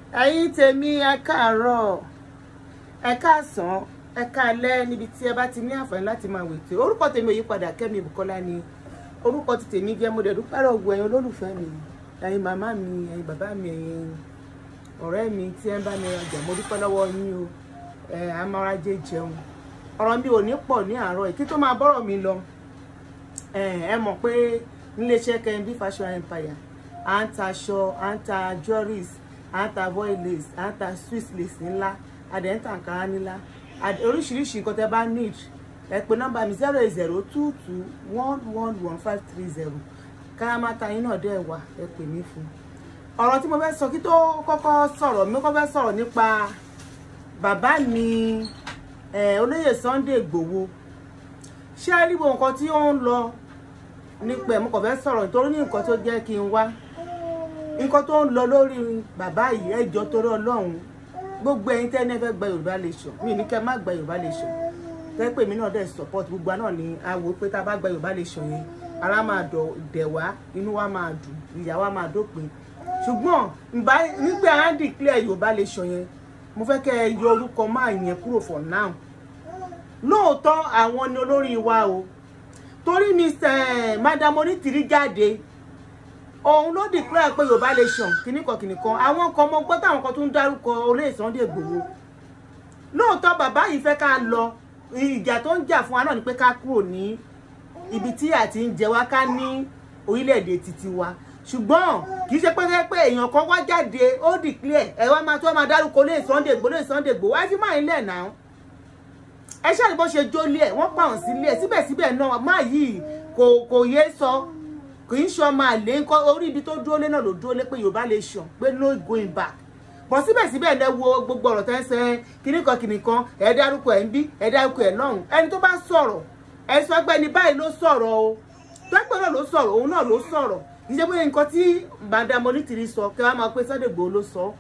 ẹ̀yin tèmi ẹ káàárọ̀ ẹ káàsán ẹ káalẹ́ níbi tí ẹ bá ti ní àǹfààní láti máa wètò orúkọ tèmi ò yí padà Kẹ́mi Bùkọ́lá ni orúkọ ti tèmi jẹ́ mo dẹ̀ dúpẹ́ lọ́wọ́ ẹ̀yin olólùfẹ́ mi ẹ̀yin màmá mi ẹ̀yin bàbá mi ẹ̀yin ọ̀rẹ́ mi tí ẹ ń bá mi rajà mo dúpẹ́ lọ́wọ́ yín o ẹ̀ amárajé jẹun ọ̀rọ̀ mi ò ní pọ̀ ní àárọ̀ yìí kí tó máa bọ́rọ̀ mi lọ ẹ mọ̀ pé níléeṣẹ́ Kẹ́mi Fashion Empire à ń ta aṣọ à ń ta jewelries à ń ta voil lace à ń ta swiss lace ńlá adẹ̀ ń ta àǹkárá ńlá oríṣiríṣi nǹkan tẹ́ bá need ẹ pè nọ́mbà mi zero eight zero two two one one one five three zero kárámátà yín náà dẹ̀ wà ẹ pè mí fún un ọ̀rọ̀ tí mo fẹ́ sọ kí tó kọ́kọ́ sọ̀rọ̀ mi kọ́ fẹ́ sọ̀rọ̀ nípa bàbá mi olóyè Sunday Igboho ṣé ẹ rí gbogbo nǹkan tí ó ń lọ nípa ẹ̀ mo kàn fẹ́ sọ̀rọ̀ nítorí ní nǹkan tó jẹ́ kí n wá nǹkan tó ń lọ lórí bàbá yìí ẹ jọ̀ọ́ torí Ọlọ́run gbogbo ẹ̀yin tẹ́ ẹ fẹ́ gba Yorùbá Nation mi ní kẹ́ má gba Yorùbá Nation tẹ́ pé mi náà dẹ̀ support gbogbo náà ni a wò pé tá a bá gba Yorùbá Nation yẹn ara máa dẹ̀ wá inú wa máa dùn ìyà wa máa dópin ṣùgbọ́n nígbà á declare Yorùbá Nation yẹn mo fẹ́ kẹ́ ẹ yọ orúkọ máa yẹn kúrò for now lóòótọ́ àwọn ni olórí wa o torí Mr. Madam Onítìrí jáde òun ló declare pé Yorùbá Nation kìnnìkan kìnnìkan àwọn kan mọ gbọ́ táwọn kan tó ń dárúkọ olóyè Sunday Igboho lóòótọ́ bàbá yìí fẹ́ ká lọ ìjà tó ń jà fún wa náà ni pé ká kúrò ní ibi tí àti ń jẹ wá ká ní orílẹ̀-èdè títí wa ṣùgbọ́n kì í ṣe pé pé èèyàn kan wá jáde ó declare ẹ wá máa tó máa dárúkọ olóyè Sunday Igboho olóyè Sunday Igboho ẹ fi máa ń lẹ̀ náà ẹ ṣáà ní bó ṣe jólé ẹ wọ́n pa òun sílé ẹ síbẹ̀síbẹ̀ náà máa yìí kò kò yé sọ kì í ṣe ọmọ àlè ńkọ́ orí ibi tó dúró lé náà ló dúró lé pé Yorùbá Nation pé no going back bọ̀ síbẹ̀síbẹ̀ ẹ wo gbogbo ọ̀rọ̀ tẹ́ ń sẹ́ kìnnìkan kìnnìkan ẹ dárúkọ ẹ̀ ń bí ẹ dárúkọ ẹ̀ lọ́hùn ẹni tó bá sọ̀rọ̀ ẹ sọ pé ẹni báyìí ló sọ̀rọ̀ o tọ́pẹ́ náà ló sọ̀rọ̀ òun náà ló sọ̀rọ̀ kì í ṣe pé nǹkan tí Madam Onítìrí sọ kí wọ́n máa pé Sunday Igboho ló sọ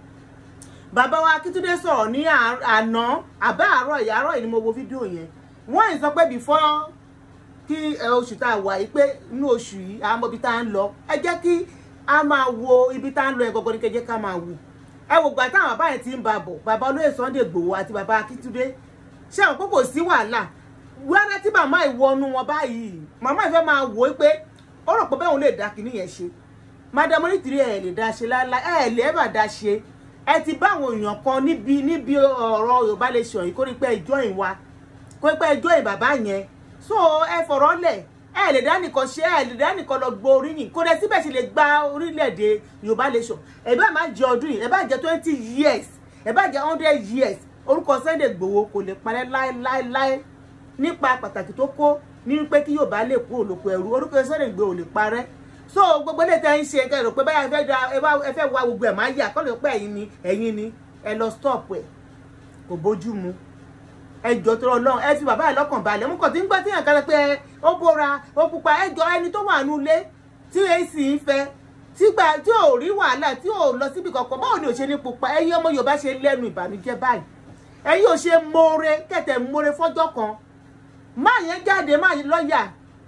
bàbá wa Akíntúndé sọ̀rọ̀ ní àná àbá àárọ̀ ìyá àárọ̀ yìí ni mo wo fídíò yẹn wọ́n yìí sọ pé before kí oṣù tá a wà yìí pé inú oṣù yìí àwọn ọmọ ibi tá a ń lọ ẹ jẹ́ kí a máa wo ibi tá a ń lọ ẹ gọ́gọ́ ní kẹjẹ́ ká máa wò ẹ wò gbà táwọn bàbá yẹn ti ń ba bọ̀ bàbá olóyè Sunday Igboho àti bàbá Akíntúndé ṣé àwọn kókò sí wàhálà wẹ́rẹ́ tí màmá ìwọ́nu wọn báyìí màmá ìfẹ́ máa wò ó pé ó rò pé bẹ́ẹ̀ òun lè dá kinní yẹn ṣe Madam Onítìrí ẹ̀ lè dá ṣe láéláé ẹ̀ lè ẹ̀ bà dá ṣe ẹ ti bá àwọn èèyàn kan níbi níbi ọ̀rọ̀ Yorùbá Nation yìí kó rí pé ẹjọ́ ìn wa kó rí pé ẹjọ́ ìn bàbá yẹn so ẹ fọ̀rọ̀ lẹ̀ ẹ lè dá nìkan ṣe ẹ lè dá nìkan lọ gbọ́ oríyìn kó dẹ síbẹ̀ ṣe lè gba orílẹ̀-èdè Yorùbá Nation ẹ bá má jẹ ọdún yìí ẹ bá jẹ twenty years ẹ bá jẹ hundred years orúkọ Sunday Igboho kò lè parẹ́ láéláéláé nípa pàtàkì tó kó ní pé kí Yorùbá lè kúrò lóko ẹrú orúkọ Sunday Igboho lè parẹ́ so gbogbo ilé tẹ́ ń ṣe kẹ́ rò pé báyà ẹ fẹ́ da ẹ fẹ́ wá gbogbo ẹ̀ máa yà kọ́ lè pẹ́ ẹ̀yin ni ẹ̀yin ni ẹ lọ stop ẹ̀ kò bójú mu ẹ jọ tó lọ́n ẹ fi bàbá ẹ lọ́kàn balẹ̀ mú kàn tí ń gbọ́ tí yàn kan pé ó bóra ó pupa ẹ jọ ẹni tó wà nù ilé tí ac ń fẹ́ tígbà tí ò rí wàhálà tí ò lọ síbi kankan báwo ni ò ṣe ní pupa ẹ̀yin ọmọ Yorùbá ṣe lẹ́nu ìbànújẹ́ báyìí ẹ̀yin ò ṣe mọ̀ọ́re kẹ̀tẹ̀ mọ̀ọ́re fọ́jọ́ kan má yẹn jáde má yẹn lọ́ọ̀yà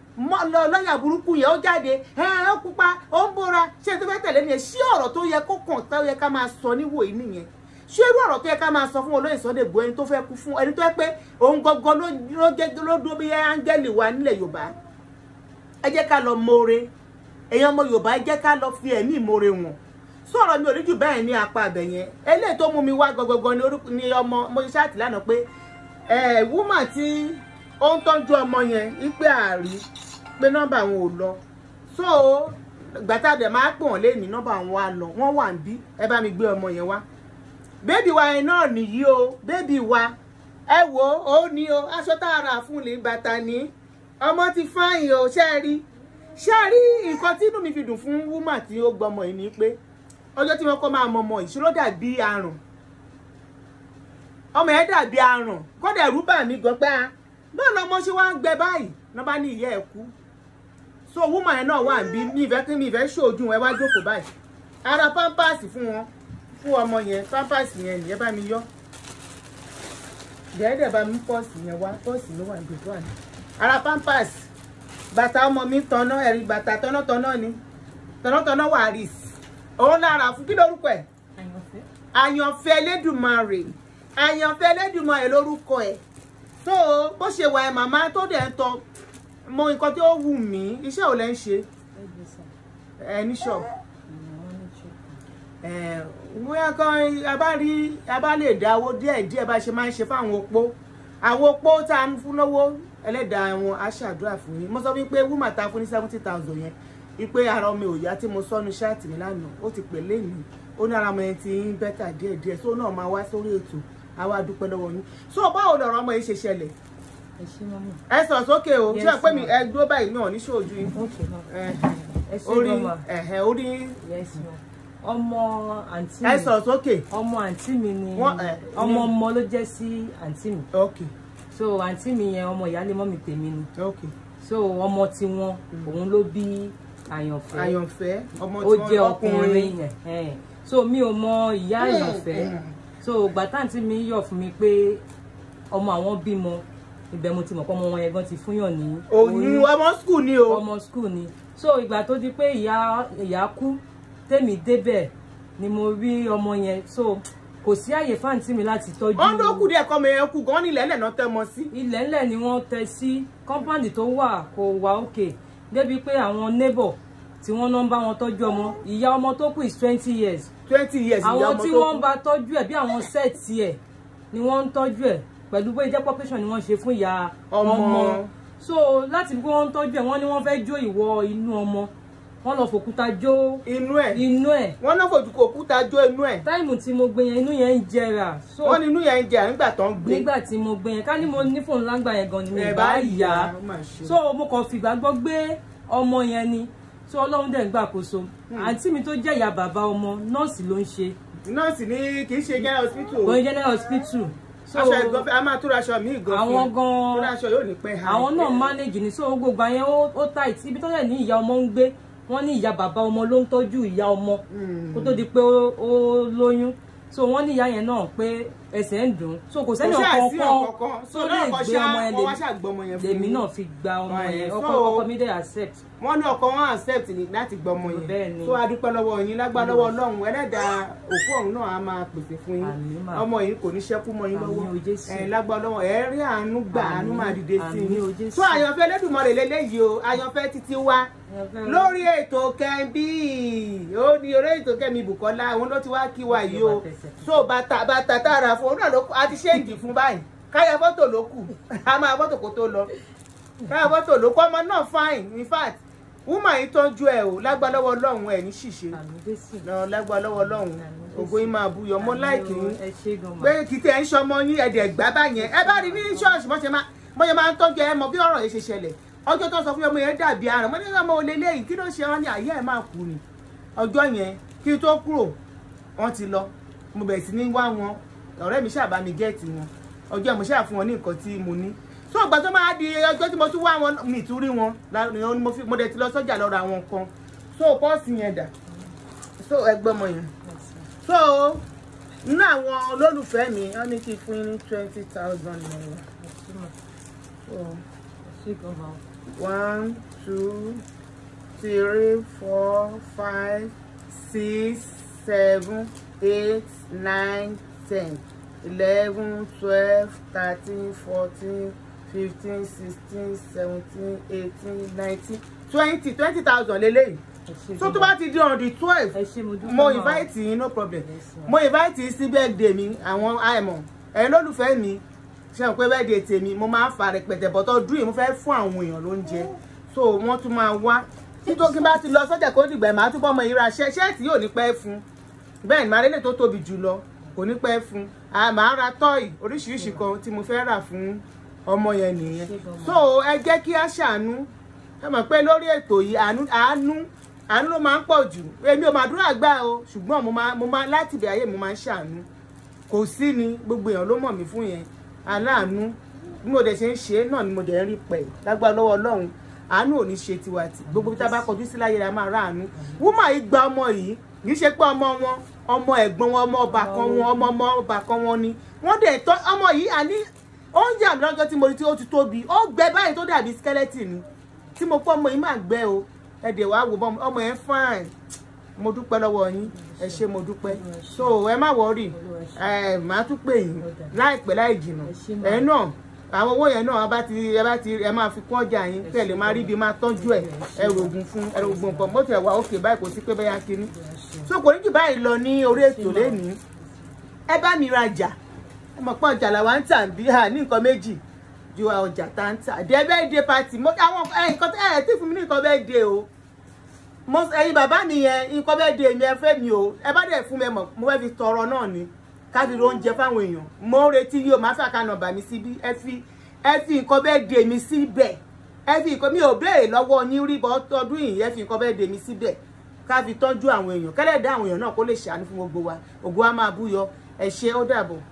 lọ́yà burúkú yẹn ó jáde ẹ ó pupa ó ń bóra ṣé tó fẹ́ tẹ̀lé nìyẹn ṣé ọ̀rọ̀ tó yẹ kó kàn tó yẹ ká máa sọ níwò yìí nìyẹn ṣé irú ọ̀rọ̀ tó yẹ ká máa sọ fún olóyè Sunday Igboho ẹni tó fẹ́ kú fún ẹni tó yẹ pé òun gangan ló jẹ́ ló dúró bí áńgẹ́lì wa nílẹ̀ Yorùbá ẹ jẹ́ ká lọ mọ̀ọ́re èèyàn ọmọ Yorùbá ẹ jẹ́ ká lọ fi ẹ̀mí ìmọ̀ọ́re wọn sọ̀rọ̀ mi ò rí jù bẹ́ẹ̀ ní apá abẹ yẹn eléyìí tó mú mi wá gangan ni ọmọ mo ṣe ṣáàtì lánàá pé ẹ̀ wúmà tí ó ń tọ́jú ọmọ yẹn wípé àárí pé nọ́mbà wọn ò lọ so gbàtà dẹ̀ máa pè wọ́n léèní nọ́mbà wọn wá lọ wọ́n wà ń bí ẹ bá mi gbé ọmọ yẹn wá bébì wa yẹn náà nìyí o bébì wa ẹ wò ó ní o aṣọ tá a rà fún lè bàtà ní ọmọ ti fáyìn o ṣe rí ṣe rí nǹkan tí inú mi fi dùn fún wúmà tí ó gbọmọ yìí ni pé ọjọ́ tí wọ́n kọ́ máa mọ ọmọ ìṣòro dàbí àrùn ọmọ yẹn dàbí àrùn kọ́dà ẹ̀rú bà mí gan pé a báwo lọmọ ṣe wá ń gbẹ báyìí náà bá ní ìyá ẹ̀ kú so woman yẹn náà wà níbí mi ìfẹ́ kí mi ìfẹ́ ṣojú ẹ wá jókòó báyìí ara pampers fún wọn fún ọmọ yẹn pampers yẹn nìyẹn bá mi yọ dẹ́ẹ̀dẹ̀ bá mi pọ́ọ̀sì yẹn wá pọ́ọ̀sì ló wà níbi tó wà ní ara pampers bàtà ọmọ mi tanná ẹ̀rí bàtà tọ́nàtọ́nà ni tọ́nàtọ́nà wà rí òun lára fún kí lórúkọ ẹ̀ àyànfẹ́ Elédùmarè àyànfẹ́ Elédùmarè lórúkọ ẹ̀ so bó ṣe wà ẹ̀ màmá tó dẹ̀ ń tọ mọ nǹkan tí ó wù mí iṣẹ́ ò lẹ́ ń ṣe ẹ ní ṣọ́ọ̀bù bóyá kan a bá rí a bá lè dáwó díẹ̀ díẹ̀ bá ṣe máa ń ṣe fáwọn opó àwọn opó tá a ń fún lọ́wọ́ ẹlẹ́dàá wọn á ṣàdúrà fún yín mo sọ wípé wúmà ta fún ní seventy thousand yẹn wípé ara ọmọ òòyà tí mo sọnu ṣáàtì mi lánàá ó ti pè léyìn ó ní ara ọmọ yẹn ti ń bẹ́tà díẹ̀ díẹ̀ so náà máa wá sórí ètò àwa dúpẹ́ lọ́wọ́ yín so báwo lọ̀rọ̀ ọmọ yìí ṣe ṣẹlẹ̀ ẹ ṣe mọ́mọ́. ẹ sọ sókè o Yes, ṣé ẹ pé mi ma'am. ẹ dúró báyìí náà ní ṣòjú yín ok ma ẹ ẹ ṣe orí mọ́mọ́. ẹ̀hẹ̀ orí yes ma ọmọ àǹtí ẹ mi sọ sókè ọmọ àǹtí mi ni Wọ́n, eh, ọmọ ní- ọmọ ló jẹ́ sí àǹtí mi ok so àǹtí mi yẹn ọmọ ìyáálé mọ́mì tèmi ni ok so ọmọ tiwọn òun ló bí àyànfẹ́ àyànfẹ́ ọmọ ó tí jẹ́ wọ́n ọkùnrin yẹn ẹn. so mi ò mọ ìyá àyànfẹ́ mm. so gbàtàǹtí mi yọ̀ fún mi pé ọmọ àwọn bímọ ibẹ̀ mo ti mọ̀ pé ọmọ wọn yẹn gan ti fúnyàn ní òyìn ọmọ skul ni o ọmọ school ni so ìgbà tó di pé ìyá ìyá kú tèmi débẹ̀ ni mo rí ọmọ yẹn so kò sí àyè fáǹtì mi láti tọ́jú wọ́n ló kù díẹ̀ kọ́ ọmọ yẹn kú gan nílẹ̀ ńlẹ̀ náà tẹ́ mọ sí ilẹ̀ ńlẹ̀ ni wọ́n tẹ sí kọ́ńpáàdì tó wà kò wà òkè débi pé àwọn neighbor tí wọ́n náà ń bá wọn tọ́jú ọmọ ìyá ọmọ tó kù is twenty years twenty years ìyá àwọn ọmọ tí tó wọ́n kú ń bá tọ́jú ẹ̀ bí àwọn sẹ́ẹ̀tì ẹ̀ ni wọ́n ń tọ́jú ẹ̀ pẹ̀lú bóyá jẹ́ population ni wọ́n ṣe fún ìyá Ọmọ. ọmọ so láti bí wọ́n ń tọ́jú ẹ̀ wọ́n ní wọ́n fẹ́ jó ìwọ inú ọmọ wọ́n lọ fòkúta jó inú ẹ̀ inú ẹ̀ wọ́n náà fojú kò kúta jó inú ẹ̀ táìmù tí mo gbé yẹn inú yẹn ń jẹrà so wọ́n ní inú yẹn ń jẹ nígbà tó ń gbé nígbà tí mo gbé yẹn ká ní mo ní fóònù lágbà yẹn gan ni mi ẹ̀ ì bá bá yà yá ó mà ṣe. so mo kàn fìgbà gbọ́ gbé ọmọ yẹn ni so ọlọ́run dẹ̀ ń gbàkóso àǹtí mi tó jẹ́ ìyá bàbá ọmọ nọ́ọ̀sì ló ń ṣe nọ́ọ̀sì ní kì í ṣe general hospital o. òun general hospital so aṣọ ìgbọ́n a máa túra aṣọ míì gan fún àwọn ẹ. gan túra aṣọ yóò ní pẹ́ ha àwọn náà manage ni so gbogbo àyẹn ó ó tight ibi tó dẹ̀ ní ìyá ọmọ ń gbé wọ́n ní ìyá bàbá ọmọ ló ń tọ́jú ìyá ọmọ kó tó di pé ó ó lóyún so wọ́n ní ìyá yẹn náà pé ẹsẹ̀ ń dùn so kò sẹ́ni kò ṣáà sí ọ̀kan ọ̀kọ̀ọ̀kan tó so lè náà kọ́ gbé ṣá ọmọ yẹn wọ́n wá lèmi ṣàgbọ́mọ yẹn fún lèmi mi. náà fi gba ọmọ Right, yẹn so- ọkọ ọkọ mi dẹ̀ accept wọ́n ní ọkọ wọn accept ni láti gbọmọ Bẹ́ẹ̀ yẹn ni. tó a dúpẹ́ lọ́wọ́ yín lágbá lọ́wọ́ ọlọ́run ẹlẹ́dàá òkú ọ̀run náà á máa pèsè fún yín Àmín mà. ọmọ yìí kò ní ṣẹ́kú mọ́ yín Àmín lọ́wọ́ o Jésù. ẹ̀ lágbá lọ́wọ́ ẹ̀ rí àánú gbà àánú Àmín. máa dìde sí Àmín o yín Jésù. tó àyànfẹ́ Elédùmarè lélẹ́yìí o àyànfẹ́ títí wá lórí ètò kẹ́ńbí ó ní orí ètò kẹ́mi Bùkọ́lá òun ló ti wá kí wa yìí o so bàtà bàtà tààrà fún òun náà ló kù a ti ṣéǹjì fún báyìí káyà fọ́tò ló kù a máa fọ́tò kó tó lọ káyà fọ́tò ló kù ọmọ náà fine in fact woman yìí tọ́jú ẹ o lágbá lọ́wọ́ ọlọ́run ẹ̀ ní ṣìṣe àmì jésù lọ lágbá lọ́wọ́ ọlọ́run ògo yín máa buyọ̀ mo láìkì yín ẹ ṣe gan ma pé kì í tẹ̀ ń ṣọmọ yín ẹ̀dẹ̀ gbá báyẹn ẹ bá rí ní ṣọ́ọ̀ṣì bọ́n ṣe máa bọ́n ṣe máa ń tọ́jú ẹ mọ bí ọ̀rọ̀ yẹn ṣe ṣẹlẹ̀ ọjọ́ tó sọ fún mi ọmọ yẹn dàbí àrùn mo ní ọmọ olè léyìí kí ló ṣe wọn ní àyè ẹ̀ máa kú ni ọjọ́ yẹn kí n tó kúrò wọ́n ti lọ mo bẹ̀rẹ̀ sí ní wá wọn ọ̀rẹ́ mi ṣàbá mi gẹ́ẹ̀tì wọn ọjọ́ yẹn mo ṣáà fún wọn ní nǹkan tí mo ní so ìgbà tó máa di ọjọ́ tí mo tún wá wọn mi tún rí wọn la- ni mo fi- mo dẹ̀ ti lọ sọ́jà lọ ra àwọn nǹkan so pọ́ọ̀sì yẹn dà so ẹgbẹ́ ọmọ yẹn so nínú àwọn olólùfẹ́ mi wọ́n ní kí n fún yín ní twenty thousand naira so ṣe gan ma one two three four five six seven eight nine ten eleven twelve thirteen fourteen fifteen sixteen seventeen eighteen nineteen twenty twenty thousand lélẹ́yìí ẹ ṣe so gan tó ma bá ti di on the twelve ẹ ṣe mo dúpẹ́ mo ma. invite yín no problem Yes, ma'am. mo invite yín sí birthday mi àwọn àìmọ̀ ẹ̀yin lólùfẹ́ mi ṣe hàn pé birthday tèmi mo máa ń fa rẹpẹtẹ bọ́tọ̀ dúró yìí mo fẹ́ fún àwọn èèyàn lóúnjẹ so wọ́n tún máa wá nítorí bá ti lọ sọ́jà kó dìgbà ẹ̀ máa túbọ̀ mọ ìra ṣẹ́ ṣẹ́ẹ̀tì yóò ní pẹ́ fún bẹ́ẹ̀ ni màá lélẹ̀ tó tóbi jù lọ kò ní pẹ́ fún a máa ra tọ́ì oríṣiríṣi kan tí mo fẹ́ rà fún ọmọ yẹn nìyẹn so ẹ jẹ́ kí á ṣàánú ẹ mọ̀ pé lórí ètò yìí àánú àánú àánú ló máa ń pọ̀ jù èmi ò máa dúrà gbà o ṣùgbọ́n mo máa mo máa láti ibẹ̀ ayé mo máa ń ṣàánú kò sí ni gbogbo èèyàn ló mọ̀ mí fún yẹn aláàánú bí mo dẹ̀ ṣe ń ṣe é náà ni mo dẹ̀ ń rí pẹ̀ lágbára lọ́wọ́ ọlọ́run àánú ò ní ṣe tiwa tì gbogbo bí tá a bá kọjú sí láyé la máa rà àánú wúmà yìí gba ọmọ yìí kì í ṣe pé ọmọ wọn ọmọ ẹ̀gbọ́n wọn ọmọ ọba kan wọn ọmọ ọmọ ọba kan wọn ni wọ́n dẹ̀ tọ́ ọmọ yìí àní ó ń jà mí lọ́jọ́ tí mo rí tí ó ti tóbi ó gbẹ báyìí tó dàbí skeleton ni tí mo pọ́ ọmọ yìí máa gbẹ o ẹ̀dẹ̀ wàá wò bọ́ ọmọ yẹn fine mo dúpẹ́ lọ́wọ́ yín ẹ ṣé mo dúpẹ́ so ẹ má wọrí ẹ màá tún pè yín láìpẹ́ láì jìnnà ẹ náà àwọn owó yẹn náà bá ti ẹ bá ti ẹ máa fi kún ọjà yín kẹ́ ẹ lè máa rí ibi máa tọ́jú ẹ ẹ rògùn fún ẹ rògùn nǹkan mọ́tò ẹ̀ wá òkè báyìí kò sí pé bẹ́yà kínní so kò ní jù báyìí lọ ní orí ètò lẹ́nìí ẹ bá mi rajà ẹ mọ̀ pé ọjà làwa ń tà bí hà ní nǹkan méjì ju ọjà tá ń tà dé bẹ́ẹ̀ dé pati mo àwọn ẹ nǹkan tẹ́ ẹ tí fún mi ní nǹkan bẹ́ẹ̀ dé o mo ẹyin bàbá mi yẹn nǹkan bẹ́ẹ̀ dé mi ẹ fẹ́ mi o ẹ bá dẹ̀ fún mi ẹ mọ̀ mo fẹ́ fi tọrọ náà ni káfí oúnjẹ fáwọn èèyàn mo ń retí yìí o máa fà ká nọ́mbà mi síbí ẹ fi ẹ fi nǹkan bẹ́ẹ̀ dé mi síbẹ̀ ẹ fi nǹkan mi ò béèrè lọ́wọ́ yín rí bọ́ tọdún yìí ẹ fi nǹkan bẹ́ẹ̀ dé mi síbẹ̀ ká fi tọ́jú àwọn èèyàn kẹ́lẹ́ dá àwọn èèyàn náà kó lè ṣàánú fún gbogbo wa ògo wa máa búyọ ẹ ṣé ó dàbọ̀.